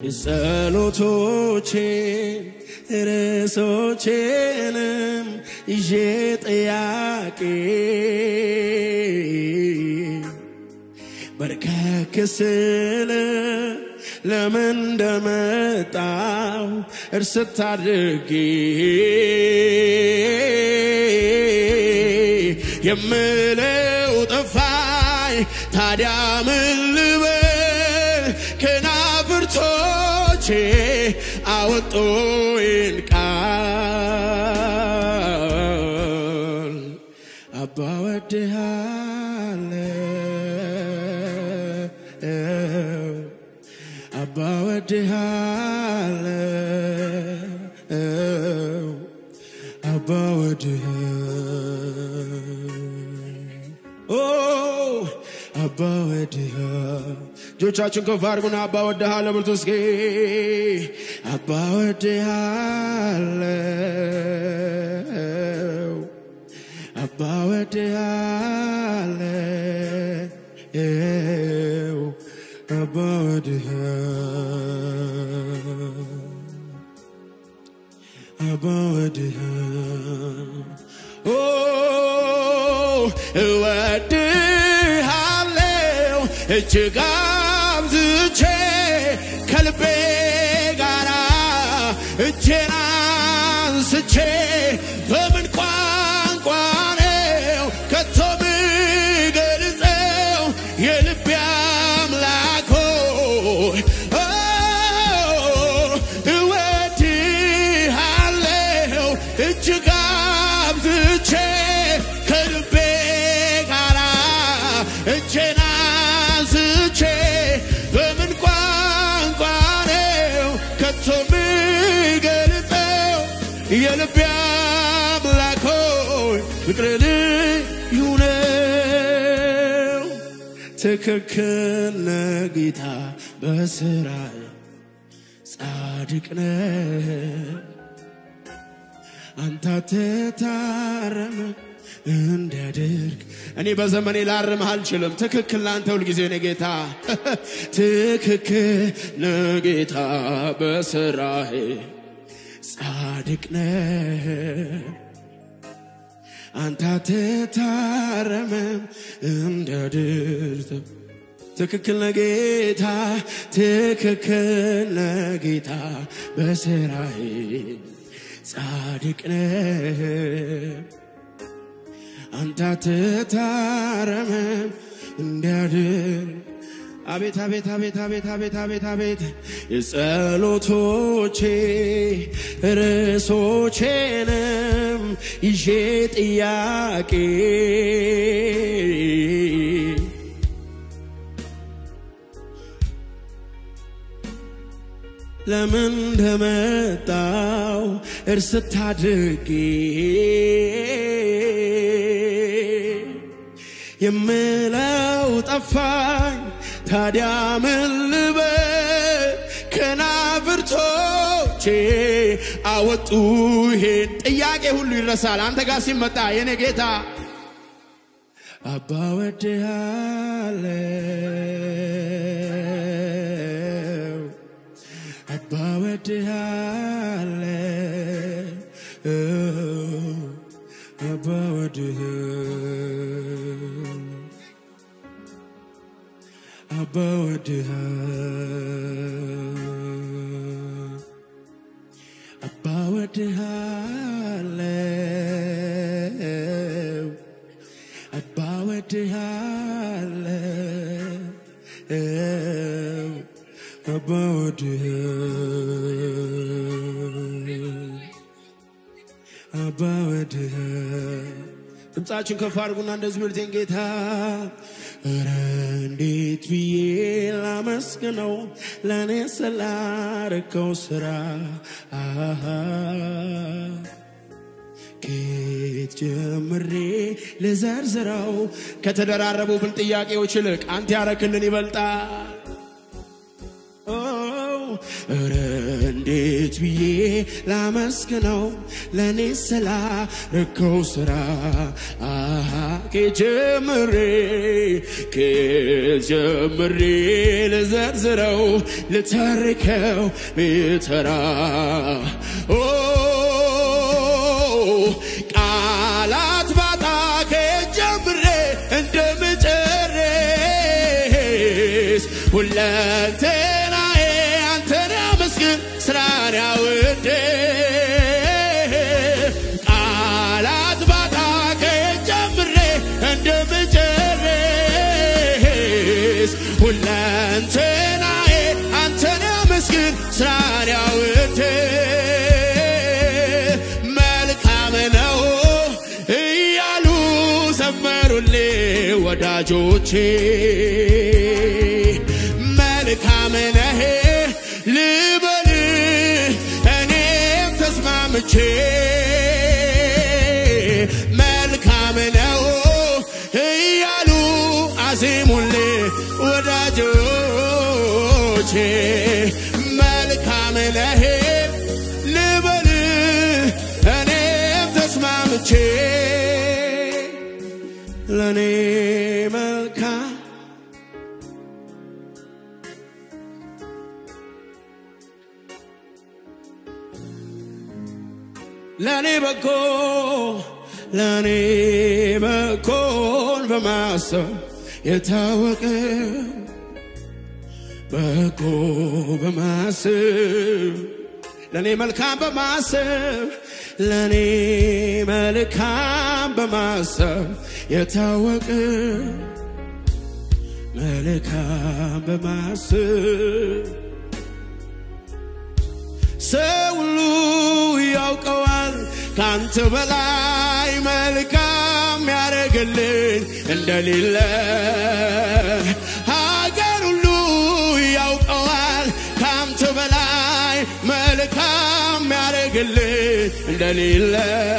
ጸሎቶቼን ርዕሶቼንም ይዤ ጥያቄ በርከክ ስል ለምን እንደመጣው እርስት አድርጌ የምለው ጠፋኝ። ታዲያ ምን ልበል? ከናፍርቶቼ አወጡኝ ቃል አባ ወድሃለው አባ ወድሃለው አባ ወድሃ ኦ አባ ወድሃ እጆቻችሁን ከፍ አድርጉና አባ ወድሃለሁ ብርቱ እስኪ አባ ወድሃለው አባ ወድሃለው አባ ወድሃ አባ ወድሃ ኦ እወድሃለው እጅግ አብዝቼ ከልቤ ጋራ እጄን አንስቼ በምን ቋንቋ ነው ከቶ ምገልጸው የልቤ አምላክ ሆይ ኦ እወድሃለው እጅግ አብዝቼ ከልቤ ጋራ እጄን አንስቼ በምን ቋንቋ ነው ከቶ ምገልጸው የልቤ አምላክ ሆይ ፍቅር ልዩ ነው። ትክክል ነህ ጌታ በስራ ጻድቅ ነህ አንተ አትታረም እንዳደርግ እኔ በዘመኔ ላርምህ አልችልም። ትክክል ለአንተ ሁልጊዜ ነህ ጌታ ትክክል ነህ ጌታ በስራህ ጻድቅ ነህ አንተ አትታረምም እንዳደርግ ትክክል ነህ ጌታ ትክክል ነህ ጌታ በስራህ ጻድቅ ነህ አንተ አትታረምም እንዳድር አቤት አቤት አቤት አቤት አቤት አቤት አቤት የጸሎቶቼ ርዕሶቼንም ይዤ ጥያቄ ለምን እንደመጣው እርስት አድርጌ የምለው ጠፋኝ። ታዲያ ምን ልበል? ከናፍርቶቼ አወጡ ይሄን ጥያቄ ሁሉ ይረሳል አንተ ጋር ሲመጣ የኔ ጌታ አባ ወድሃለው አባ ወድሃለው አባ ወድህ አባ ወድህ አባ ወድሃለው አባ ወድሃለው አባ ወድህ አባ ወድህ ድምፃችን ከፍ አድርጉና እንደዚህ ብልቴን ጌታ ኧረ እንዴት ብዬ ላመስግነው ለእኔ ስላረከው ስራ አሃ ከየት ጀምሬ ልዘርዝረው ከተደራረቡብን ጥያቄዎች ይልቅ አንተ ያረክልን ይበልጣል ኦ እረ እንዴት ብዬ ላመስግነው ለእኔ ስላረከው ስራ አሃ ከጀምሬ ከጀምሬ ልዘርዝረው ልተርከው ብተራ ኦ ቃላት ባጣ ከጀምሬ እንደምጨርስ ሁለንተናዬ አንተን ያመስግን ስራን ያውድ ቃላት ባጣ ከጀምሬ እንደምጨርስ ሁለንተናዬ አንተን ያመስግን ስራን ያውድ መልካም ነው እያሉ ዘመሩልኝ ወዳጆቼ መልካም ነህ ልበል እኔም ተስማምቼ መልካም ነው እያሉ አዜሙልኝ ወዳጆቼ መልካም ነህ ልበል እኔም ተስማምቼ ለእኔ መልካም ለእኔ በጎ ለእኔ በጎን በማሰብ የታወቀ በጎ በማሰብ ለእኔ መልካም በማሰብ ለእኔ መልካም በማሰብ የታወቀ መልካም በማሰብ ሰው ሁሉ ያውቀዋል ካንተ በላይ መልካም ያደረግልኝ እንደሌለ ሀገር ሁሉ ያውቀዋል ካንተ በላይ መልካም ያደረግልኝ እንደሌለ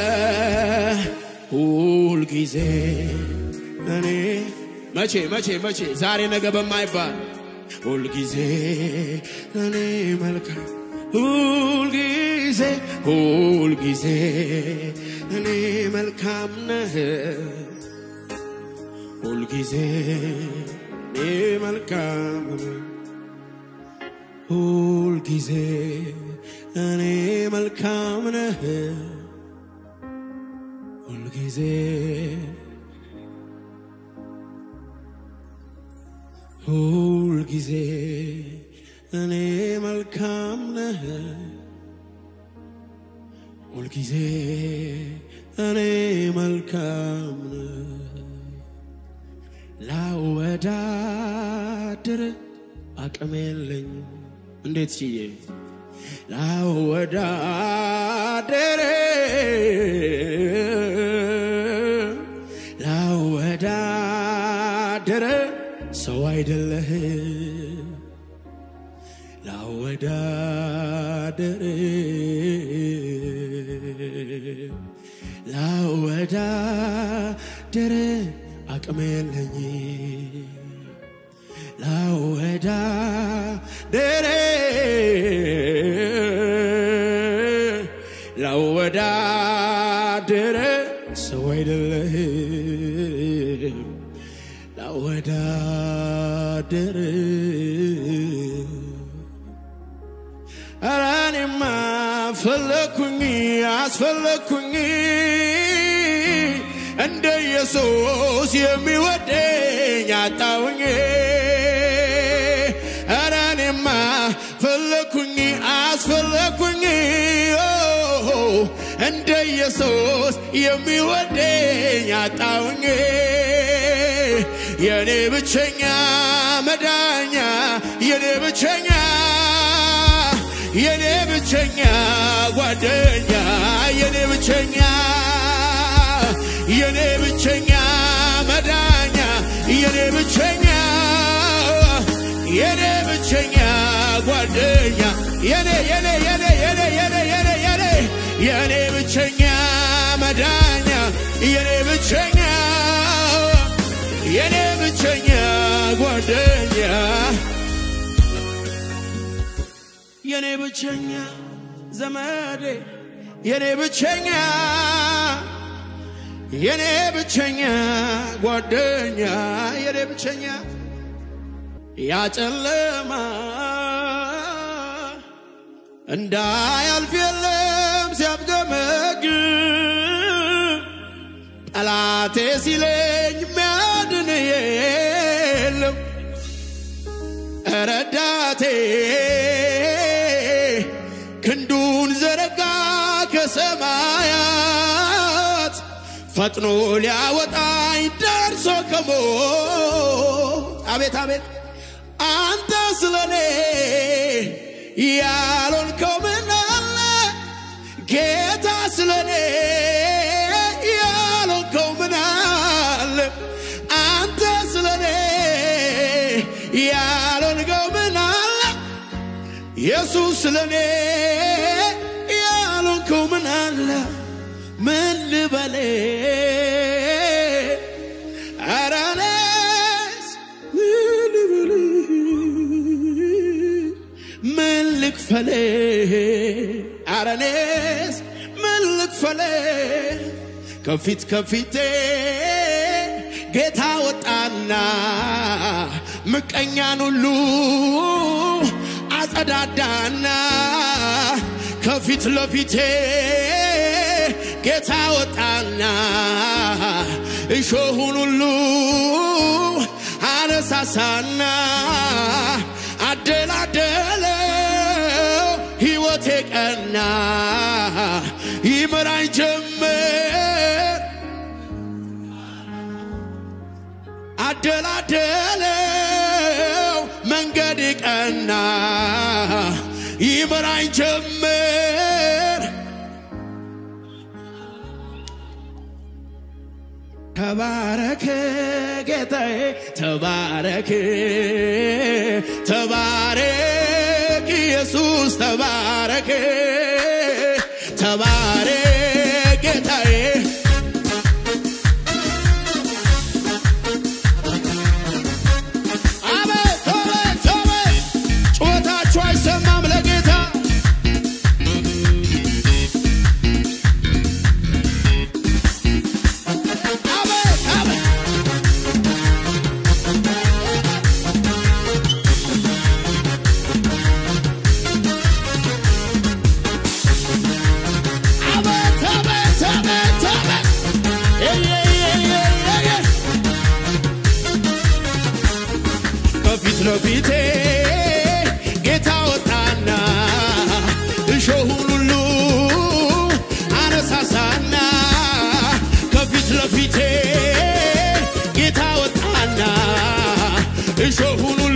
ሁልጊዜ እኔ መቼ መቼ መቼ ዛሬ ነገ በማይባል ሁልጊዜ እኔ መልካም ሁልጊዜ ሁልጊዜ እኔ መልካም ነህ ሁልጊዜ እኔ መልካም ነህ ሁልጊዜ እኔ መልካም ነህ ሁልጊዜ ሁልጊዜ እኔ መልካም ነህ ሁልጊዜ እኔ መልካም ነህ ላወዳድር አቅም የለኝ እንዴት ችዬ ላወዳድር ላወዳድር ሰው አይደለህ ላወዳድር ላወዳድር አቅም የለኝ ላወዳድር ላወዳድር ሰው አይደለህ ላወዳድር ኧረ እኔማ ፈለግኩኝ አስፈለግኩኝ እንደ ኢየሱስ የሚወደኝ አጣውኝ ኧረ እኔማ ፈለግኩኝ አስፈለግኩኝ እንደ ኢየሱስ የሚወደኝ አጣውኝ የኔ ብቸኛ መዳኛ የኔ ብቸኛ የኔ ብቸኛ ጓደኛ የኔ ብቸኛ የኔ ብቸኛ መዳኛ የኔ ብቸኛ የኔ ብቸኛ ጓደኛ የኔ የኔ የኔ የኔ የኔ የኔ የኔ የኔ ብቸኛ መዳኛ የኔ ብቸኛ የኔ ብቸኛ ጓደኛ የኔ ብቸኛ ዘመዴ የኔ ብቸኛ የኔ ብቸኛ ጓደኛ የኔ ብቸኛ ያጨለማ እንዳያልፍ የለም ሲያብገመግም ጠላቴ ሲለኝ ሚያድን የለም ረዳቴ ክንዱን ዘረጋ ከሰማያት ፈጥኖ ሊያወጣኝ ደርሶ ከሞት አቤት አቤት አንተ ስለኔ ያልሆንከው ምን አለ ጌታ ስለኔ ያልሆንከው ምን አለ አንተ ስለኔ ያልሆንከው ምን አለ ኢየሱስ ስለኔ ያልሆንከው ምን አለ ምን ልበሌ ኧረ እኔስ ምን ልበል ምን ልክፈል ኧረ እኔስ ምን ልክፈል ከፊት ከፊቴ ጌታ ወጣና ምቀኛን ሁሉ አጸዳዳና ከፊት ለፊቴ ጌታ ወጣና እሾሁን ሁሉ አነሳሳና አደላደለው ሕይወቴ ቀና ይመራኝ ጀመር አደላደለው መንገድ ቀና ይመራኝ ጀመር ተባረክ ጌታዬ ተባረክ ተባረክ ኢየሱስ ተባረክ ተባረክ ጌታዬ አቤት አቤት አቤት ጩኸታችሁ አይሰማም ለጌታ አቤት አቤት አቤት አቤት አቤት አቤት እየየየየየ ከፊት ለፊቴ ጌታ ወጣና እሾሁን ሁሉ አነሳሳና ከፊት ለፊቴ ጌታ ወጣና እሾሁን ሁሉ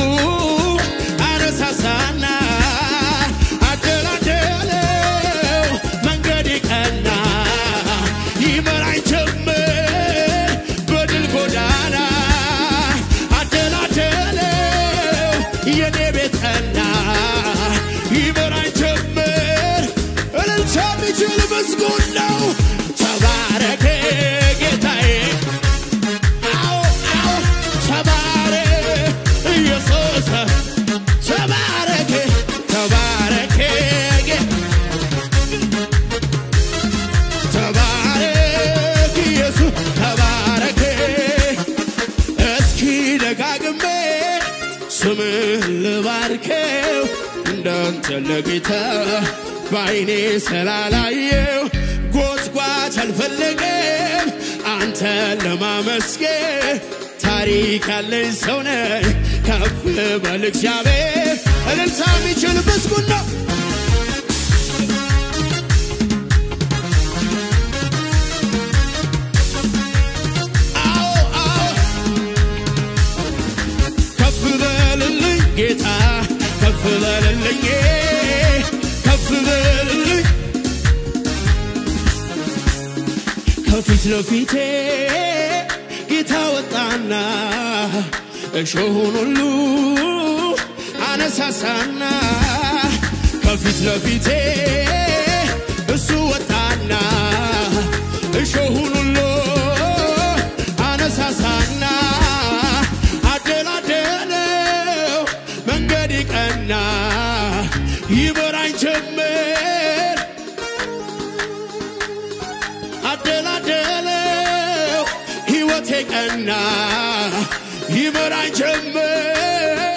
አነሳሳና አደላደለው መንገድ ቀና ይመራኝ ጀመር በድል ጎዳና አደላደለው የኔ ቤት ቀና ይመራኝ ጀመር እልልታ የሚችል ምስጉን ነው ተባረክ ጌታዬ አዎ አዎ ተባረክ ኢየሱስ ተባረክ ተባረክ ጌ- ተባረክ ኢየሱስ ተባረክ እስኪ ደጋግሜ ስምን ልባርከው እንዳንተ ለጌታ በዓይኔ ስላላየው ጎትጓች አልፈለገም አንተን ለማመስገን ታሪክ ያለኝ ሰው ነኝ ከፍ በል እግዚአብሔር እልልታ የሚችል ምስጉን ነው አዎ አዎ ከፍ በልልኝ ጌታ ከፍ በልልኝ ከፍ በልልኝ ከፊት ለፊቴ ጌታ ወጣና እሾሁን ሁሉ አነሳሳና ከፊት ለፊቴ እሱ ወጣና እሾሁን ሁሉ አነሳሳና አደላደለው መንገድ ቀና ይመራኝ ጀመር አደላደለው ሕይወቴ ቀና ይመራኝ ጀመር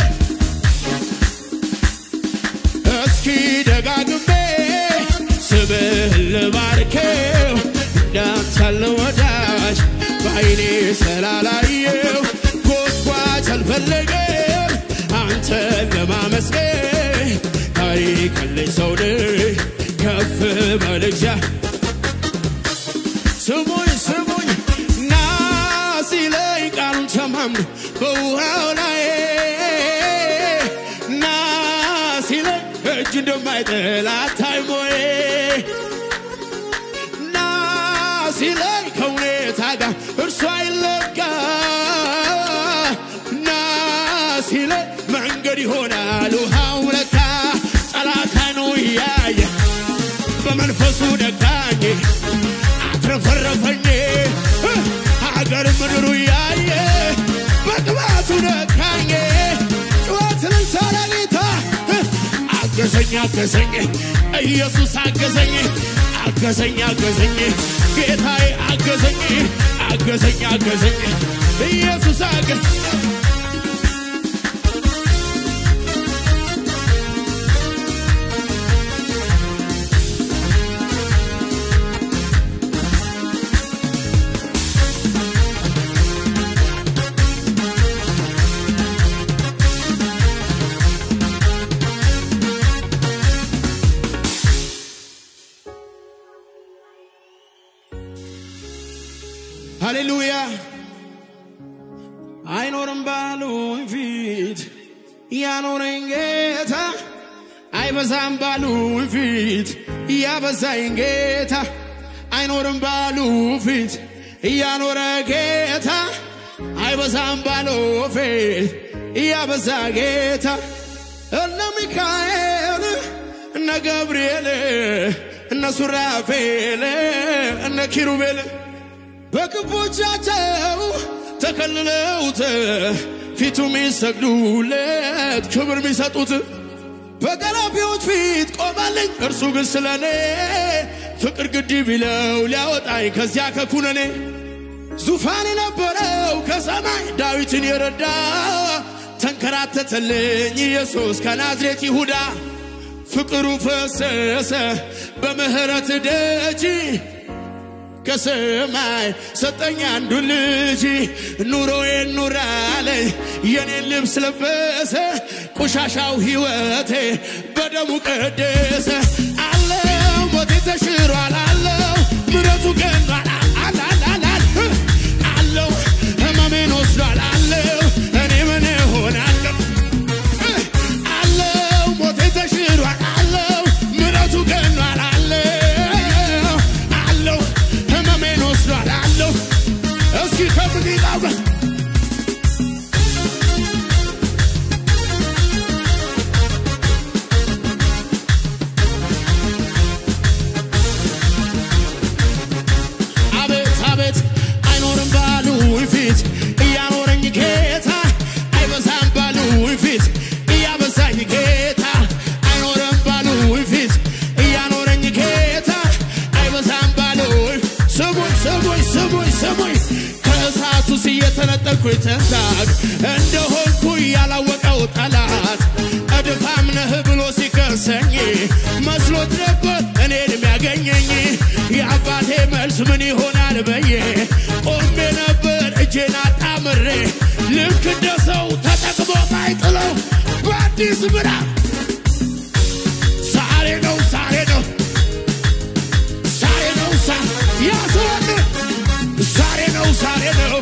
እስኪ ደጋግሜ ስምህን ልባርከው እንዳንተ ያለ ወዳጅ በዓይኔ ስላላየው ጎትጓች አልፈለገም አንተን ለማመስገን ታሪክ ያለኝ ሰው ነኝ ከፍ በልግዛ ስሙኝ ስሙኝ ና ሲለኝ ቃሉን ተማምኖ በውሃው ላይ ና ሲለኝ እጅ እንደማይጥል አታይሞዬ ና ሲለኝ ከሁኔታ ጋር እርሱ አይለጋ ና ሲለኝ መንገድ ይሆናል ውሃው ለካ ጠላት አይኑ እያየ በመንፈሱ ነካኝ አትረፈረፈኝ ሀገር ምድሩ እያየ በቅባቱ ነካኝ ጩኸት ልልታ ለጌታ አገዘኝ አገዘኝ ኢየሱስ አገዘኝ አገዘኝ አገዘኝ ጌታዬ አገዘኝ አገዘኝ አገዘኝ ኢየሱስ አገ ሃሌሉያ አይኖርም ባሉኝ ፊት ያኖረኝ ጌታ አይበዛም ባሉኝ ፊት እያበዛኝ ጌታ አይኖርም ባሉ ፊት እያኖረ ጌታ አይበዛም ባሉ ፊት እያበዛ ጌታ እነ ሚካኤል እነ ገብርኤል እነ ሱራፌል እነ ኪሩቤል በክንፎቻቸው ተከልለውት ፊቱ የሚሰግዱለት ክብር የሚሰጡት በገላፊዎች ፊት ቆማለኝ። እርሱ ግን ስለ እኔ ፍቅር ግድ ቢለው ሊያወጣኝ ከዚያ ከኩነኔ ዙፋን የነበረው ከሰማይ ዳዊትን የረዳ ተንከራተተልኝ ኢየሱስ ከናዝሬት ይሁዳ ፍቅሩ ፈሰሰ በምህረት ደጅ ከሰማይ ሰጠኝ አንዱ ልጅ ኑሮዬን ኑራለኝ የኔን ልብስ ለበሰ ቆሻሻው ሕይወቴ በደሙ ቀደሰ አለው ሞቴ ተሽሯል አለው ምረቱ ገኗል አላላላል አለው ህመሜን ወስዷል አለው እኔ ምን ሆናለሁ አለው ሞቴ ተሽሯል አለው ምረቱ ገኗል አለው አለው ህመሜን ወስዷል አለው እስኪ ከሙዚቃው ጋር አቤት አቤት አይኖርም ባሉኝ ፊት እያኖረኝ ጌታ አይበዛም ባሉኝ ፊት እያበዛኝ ጌታ አይኖርም ባሉኝ ፊት እያኖረኝ ጌታ አይበዛም ባሉኝ ስሙኝ ስሙኝ ስሙኝ ስሙኝ ከእሳቱስ እየተነጠልኩኝ ተንታግ እንደሆንኩ ያላወቀው ጠላት እድፋም ነህ ብሎ ሲከሰኝ መስሎት ነበር እኔን የሚያገኘኝ የአባቴ መልስ ምን ይሆናል በዬ ቆሜ ነበር እጄን አጣምሬ ልክ እንደ ሰው ተጠቅሞ ማይጥለው በአዲስ ምዕራፍ ዛሬ ነው ዛሬ ነው ዛሬ ነው ዛ ያሰወን ዛሬ ነው ዛሬ ነው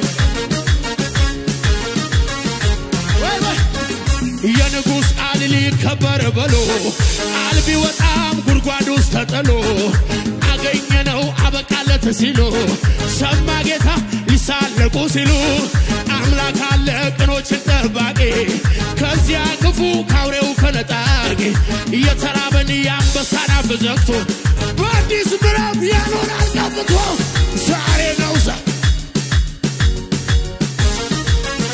ወይ ወይ የንጉሥ ቃል ሊከበር ብሎ ቃል ቢወጣም ጉድጓድ ውስጥ ተጥሎ አገኘነው አበቃለት ሲሉ ሰማ ጌታ ሊሳለቁ ሲሉ አምላክ አለ ቅኖችን ጠባቂ ከዚያ ክፉ ካውሬው ከነጣቂ እየተራበን የአንበሳን አፍ ዘግቶ በአዲስ ምዕራፍ ያኖራል ቀብቶ ዛሬ ነው ዛ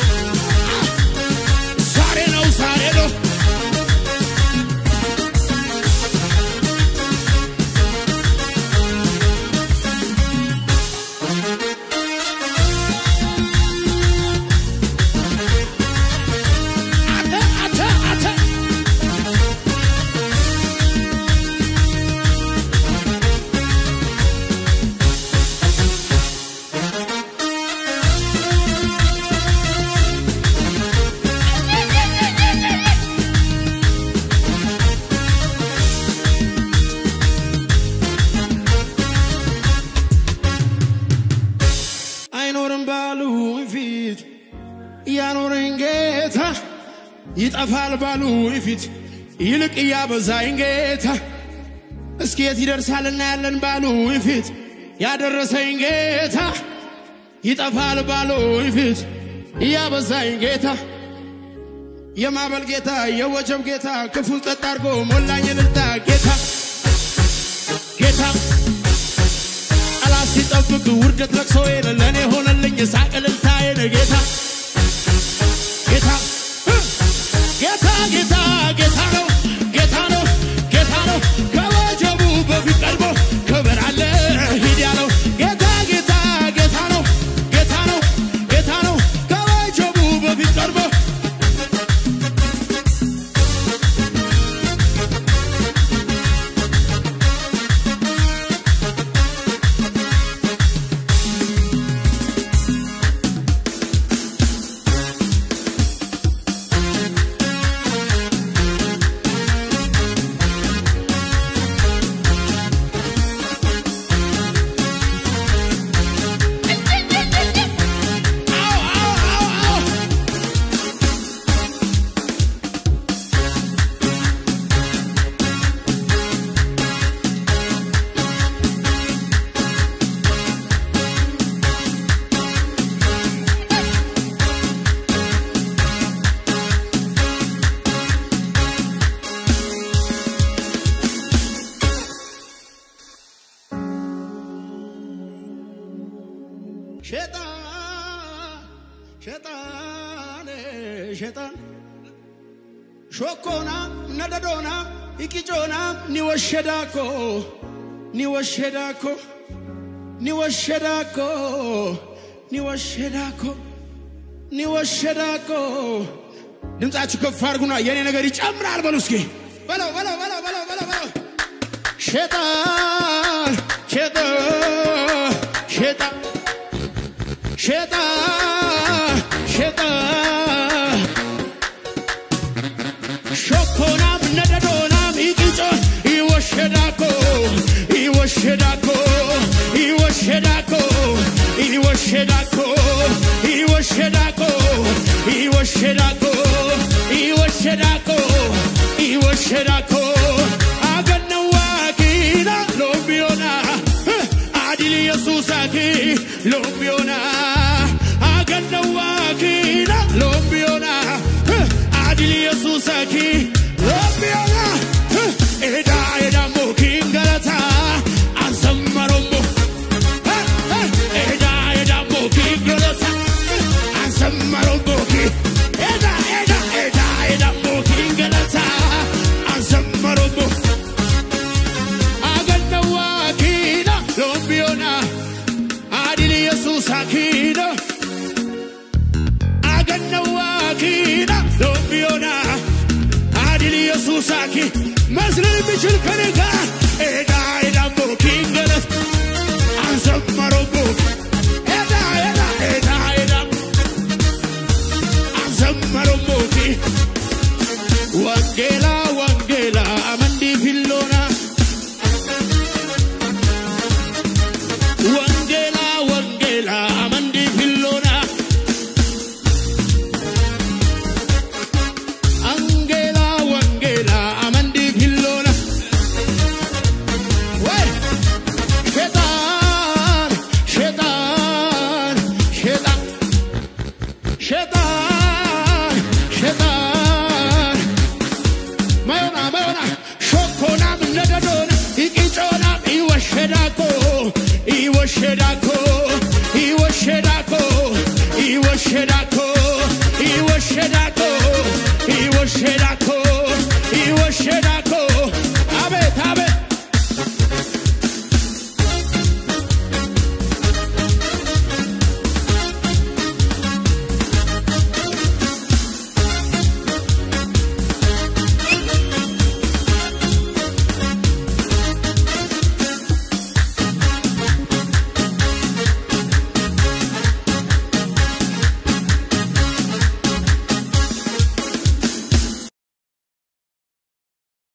ዛሬ ነው ዛሬ ነው ይጠፋል ባሉ ፊት ይልቅ እያበዛኝ ጌታ እስኪ የት ይደርሳል እናያለን ባሉ ፊት ያደረሰኝ ጌታ ይጠፋል ባሉ ፊት እያበዛኝ ጌታ የማዕበል ጌታ የወጀብ ጌታ ክፉን ጸጥ አድርጎ ሞላኝ እልልታ ጌታ ጌታ ጠላት ሲጠብቅ ውርደት ለቅሶዬን ለእኔ ሆነልኝ ሳቅ እልልታዬን ጌታ ጌታ ጌታ ጌታ ጌታ ነው ጌታ ነው ጌታ ነው ከወጀቡ በፊት ቀድሞ ክብር አለ ሂድ ያለው ጌታ ጌታ ጌታ ነው ጌታ ነው ጌታ ነው ከወጀቡ በፊት ቀድሞ አዎ አዎ አዎ አዎ ሸጣን ሸጣን ሸጣን ሾኮና ነደዶና ኢቂጮና ኒወሸዳኮ ኒወሸዳኮ ኒወሸዳኮ ኒወሸዳኮ ኒወሸዳኮ ድምፃችሁ ከፍ አድርጉና የኔ ነገር ይጨምራል በሉ እስኪ በለው በለው በለው በለው በለው በለው ሸጣን ሸጣን ሸጣን ሸጣን ሸጣን ሾኮናም ነደዶናም ኢቂጮ ይወሸዳኮ ይወሸዳኮ ይወሸዳኮ ይወሸዳኮ ይወሸዳኮ ይወሸዳኮ ይወሸዳኮ ይወሸዳኮ አገነዋኪና ሎምቢዮና አዲል ኢየሱሳኪ ሎምቢዮና አገነዋኪና ሎምቢዮና አዲል ኢየሱሳኪ ሎምቢዮና ኤዳ ኤዳሞ ኪንገለታ አንሰመሮሞ ኤዳ ኤዳሞ ኪንገለታ አንሰመሮሞ ኪ ኤዳ ኤዳ ኤዳ ኤዳሞ ኪንገለታ አንሰመሮሞ አገነዋኪና ሎምቢዮና አዲል ኢየሱሳኪና አገነዋኪና ሎምቢዮና አዲል ኢየሱሳኪ መስለን የሚችል ከኔ ጋር ኤዳ ኤዳሞ ኪንገለት አንሰመሮሞ ኤዳ ኤዳ ኤዳ ኤዳ አንሰመሮሞ ኪ ወንጌላ ወንጌላ አመንዲ ፊሎና ወንጌላ ወንጌላ አመንዲ ፊሎና አንጌላ ወንጌላ አመንዲ ፊሎና ወይ ሸጣን ሸጣን ሸጣን ሸጣን ሸጣን ማዮና ማዮና ሾኮናም ነደዶን ኢቂጮናም ኢወሸዳኮ ኢወሸዳኮ ኢወሸዳኮ ኢወሸዳኮ